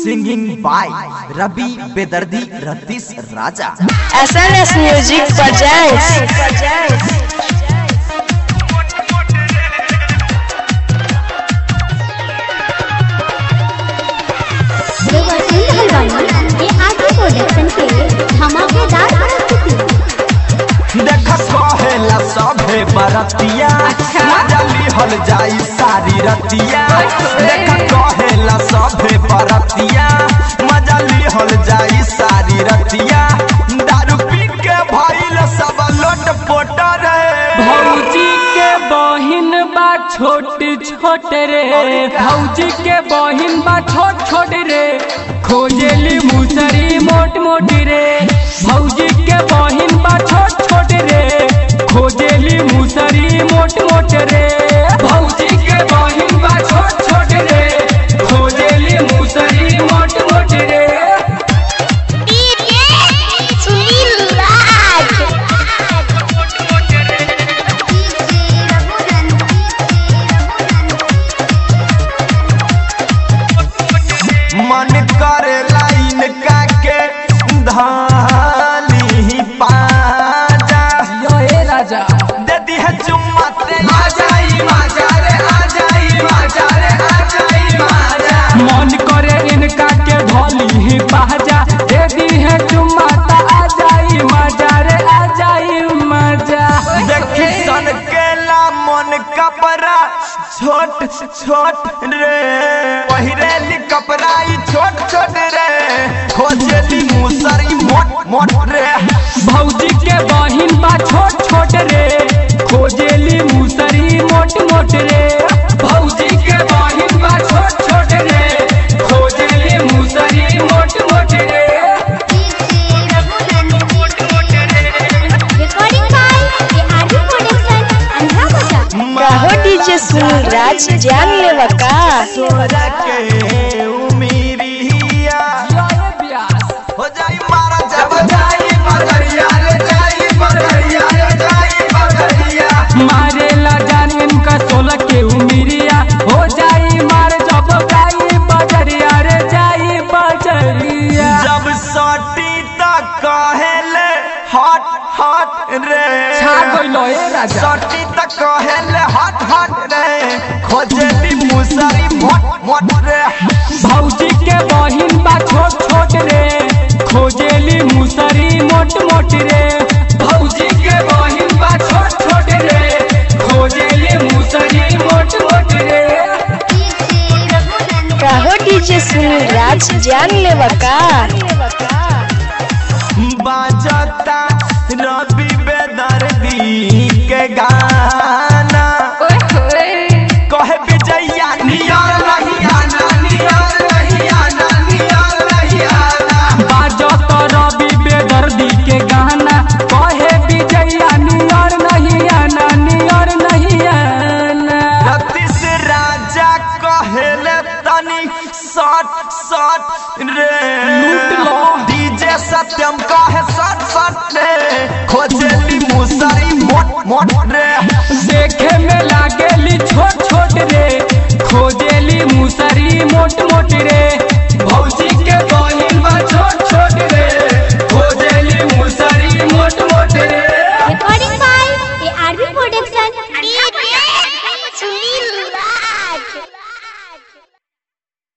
Singing by रवि बेदर्दी रतीश राजा SNS Music presents. देवर्षी हलवाई ये आगे प्रोडक्शन के धमाकेदार प्रस्तुति देख कहेला सभे बरतिया मजली हल जाई सारी रतिया देख कहेला सभे बरतिया मजली हल जाई सारी रतिया दारू पी के भइल सब लोट पोट रे भौजी के बहिन बा छोट छोट रे भौजी के बहिन बा छोट छोट रे खोजेली मुसरी मोट मोट रे भौजी के बहिन बा छोट छोट रे खोजेली मुसरी मोट मोट रे भौजी के बहिन बा छोट छोट रे खोजेली मुसरी मोट मोट रे सुनील राज मन करे लाइन काके धानी पाजा यो ए राजा दे दी है चुम्मा ते आ जाई माजा रे आ जाई माजा रे आ जाई माजा मन करे इनका के धोली ही पहजा दे दी है चुम्मा ता आ जाई मजा रे आ जाई मजा देखी सन केला मन कपड़ा छोट छोट रे पहिरेली कपड़ा ई छोट छोट रे खोजेली मुसरी मोट मोट रे भौजी के बहिन बा छोट छोट रे खोजेली मुसरी मोट मोट रे भौजी के बहिन बा छोट छोट रे खोजेली मुसरी मोट मोट रे रिकॉर्डिंग बाय ये आगे प्रोडक्शन अंधा बजा कहो डीजे सुनील राज जान लेवा का सोरा के उमीरिया यो ए ब्यास हो जाई मारा जब जाई बदरिया रे जाई बदरिया रे जाई बदरिया मारेला जान इनका सोलह के उमिरिया हो जाई मार जब जाई बजरिया रे जाई बजरिया जब सटी तक कहेले हट हट रे छा गइलो ए राजा सटी तक कहेले हट हट रे खोजेली मुसरी मोट मोट रे भौजी के बहिन बा छोट छोट रे खोजेली मुसरी मोट मोट रे भौजी के बहिन बा छोट छोट रे खोजेली मुसरी मोट मोट रे कहो डीजे सुनील राज जान लेवा का बाजता रवि बेदर्दी के गाना कहे विजया नियर नहीं आना नियर नहीं आना नियर नहीं आना बाजो तो रवि बेदर्दी के गाना कहे विजया नियर नहीं आना नियर नहीं आना रतीश राजा कहेले तनी सट सट रे लूट लो। डीजे सत्यम कहे सट सट रे खोजेली मुसरी मोट मोट रे देखे में लागेली छोट छोट रे